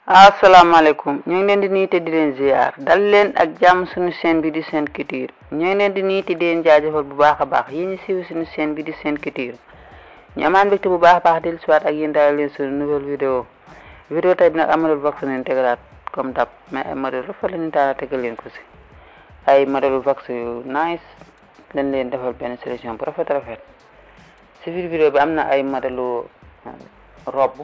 asalaamaaleykum ñu ngi leen di nuyu te di leen ziar dal leen ak jàmm suñu chaîne bi di Sen Culture ñu ngi leen di nuyu te di leen jaajëfal bu baax a baax yéen ñi siiw suñu chaîne bi di Sen Culture ñu amaan mbégte bu baax a baax dellu siwaat ak yéen daal leen suñu nouvelle vidéo vidéo tey bi nag amadul vax leen tegalaat comme dab mais ay modèle rafet la ñu taala tegal leen ko si ay modèle vax yu nice dañ leen defal benn sélection bu rafet rafet si biir vidéo bi am na ay modèle robe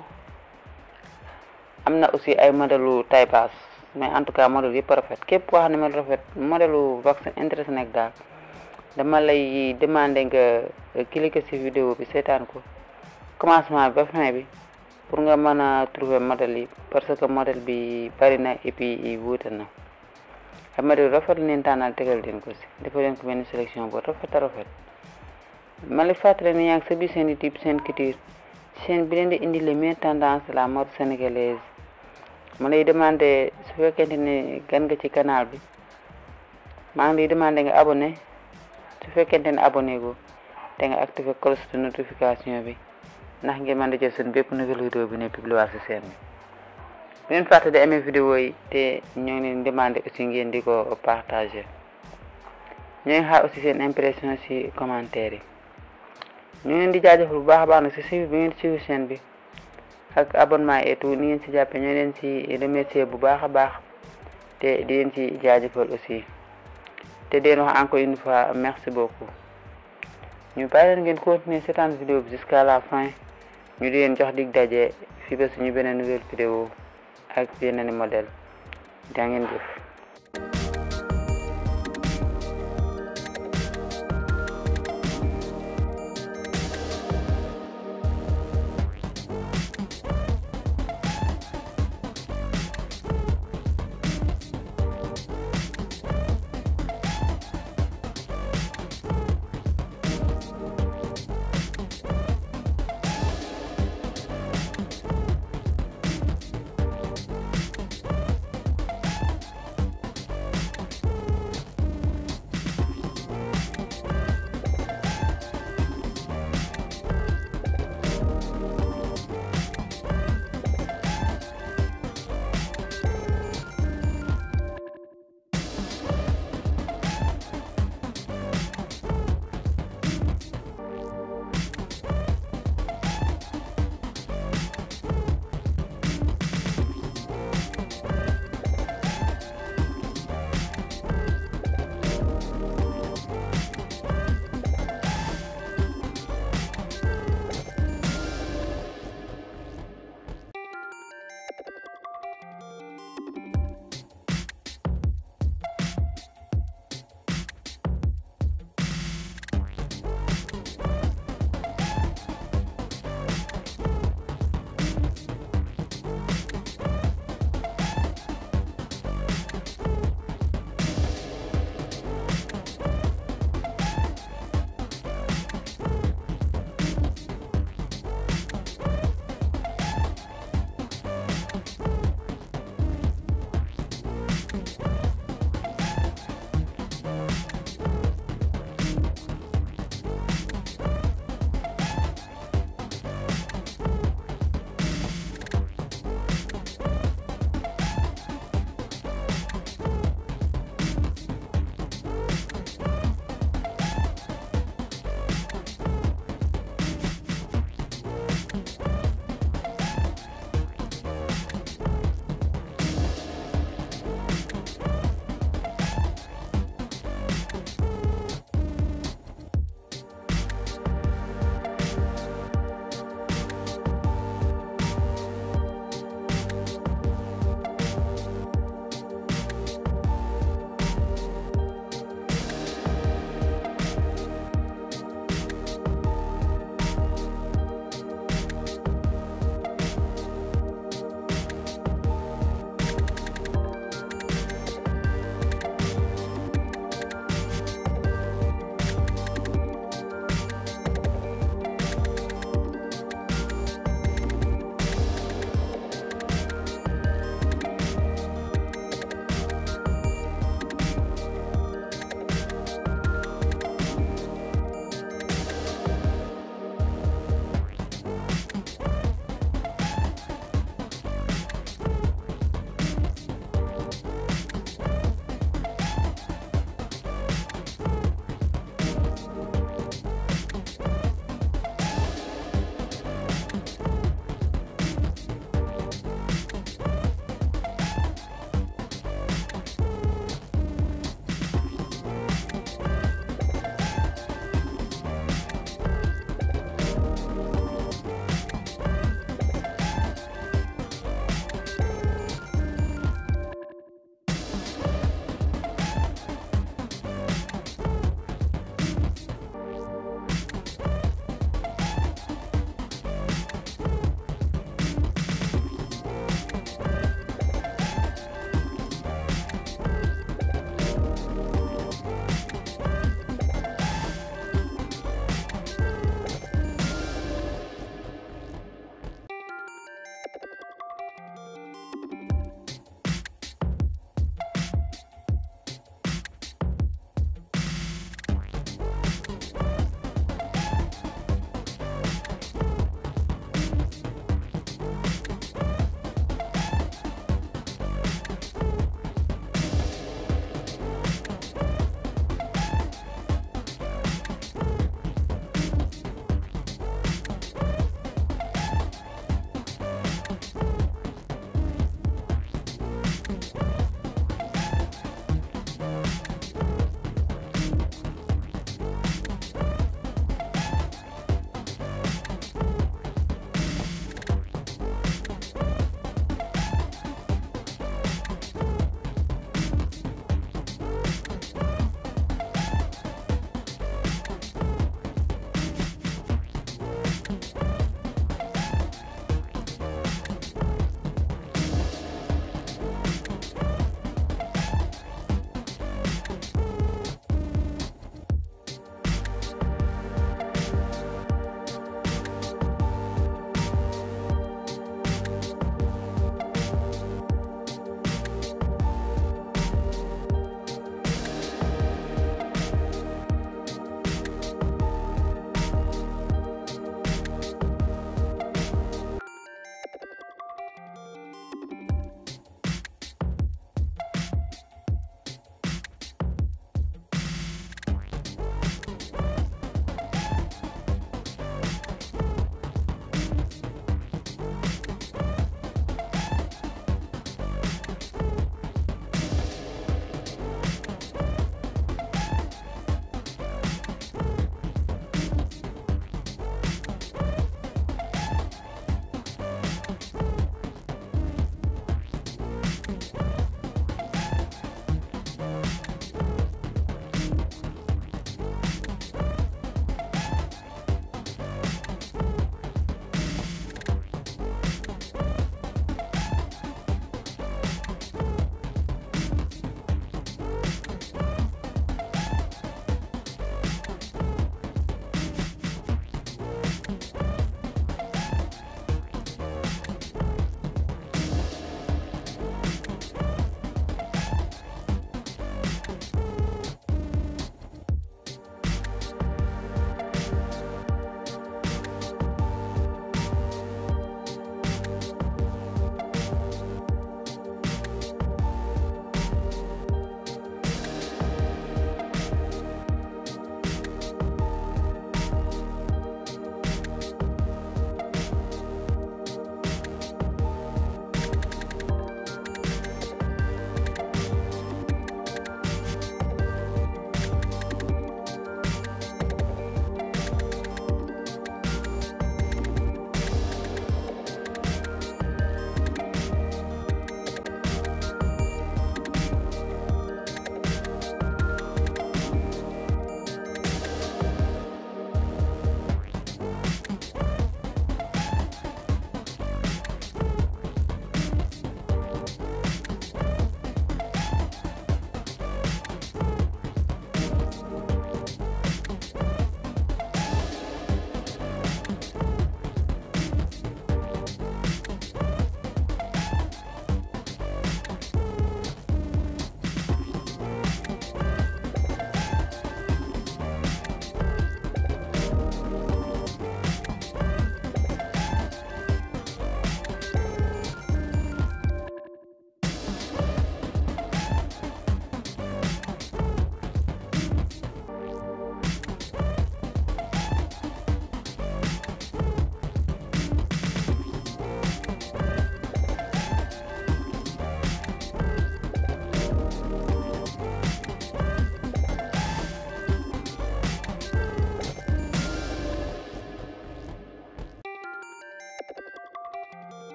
am na aussi ay modèle taille basse mais en tout cas modèle yëpp rafet képp koo xam ne modèle rafet modèle vaccin intéressé nekk daal dama lay demander nga cliquer ci vidéo bi seetaan ko commencement bi ba fin bi pour nga mën a trouver modèle yi parce que modèle bi bari na et puis wuute na ay modèle rafet leen tànnal tegal leen ko si dafa leen ko benn sélection bu rafet a rafet ma lay fàttali ne yaa ngi sa biir seen YouTube Sen Culture chaîne bi leen di indi les meilleures tendances de la mode sénégalaise ma lay demandé su fekkente ne gan nga ci canal bi maa ngi lay demandé nga abonné su fekkente ne abonné go te nga activé cloche de notification bi ndax ngeen mën di jël seen bépp nouvelle vidéo bi ne publier ci chaîne bi bu leen fàtte di amee vidéo yi te ñoo ngi leen demandé aussi ngeen di ko partagé ñoo ngi xaar aussi seen impression ci commentaire yi ñu leen di jaajëfal bu baax a baax nag ci suivi bi ngeen suivi chaîne bi ak abonnement et tout ni ngeen ci jàppe ñoo leen ci remercier bu baax a baax te di leen ci jaajëfal aussi te di leen wax encore une fois merci beaucoup ñu bàyyi leen ngeen continuer seetaan vidéo bi jusqu'à la fin ñu di leen jox dig daje fii ba suñu beneen nouvelle vidéo ak yeneen modèle jaa ngeen jëf